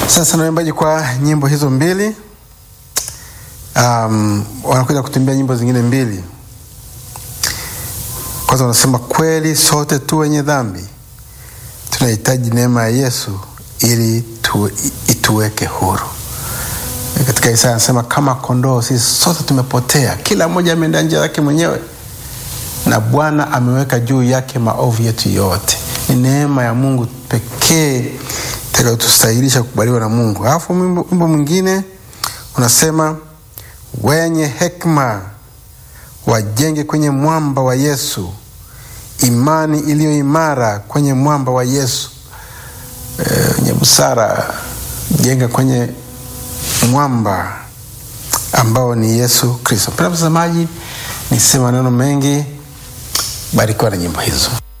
Sasa naimbaji kwa nyimbo hizo mbili. Um, wanakuja kutumbia nyimbo zingine mbili. Kwanza wanasema kweli sote tu wenye dhambi tunahitaji neema ya Yesu ili tu, ituweke huru. Katika Isaya anasema kama kondoo sisi sote tumepotea, kila mmoja ameenda njia yake mwenyewe, na Bwana ameweka juu yake maovu yetu yote. Ni neema ya Mungu pekee itakayotustahilisha kukubaliwa na Mungu. Alafu wimbo mwingine unasema wenye hekima wajenge kwenye mwamba wa Yesu, imani iliyo imara kwenye mwamba wa Yesu. Wenye e, busara jenga kwenye mwamba ambao ni Yesu Kristo. Mpendwa mtazamaji, nisema maneno mengi, barikiwa na nyimbo hizo.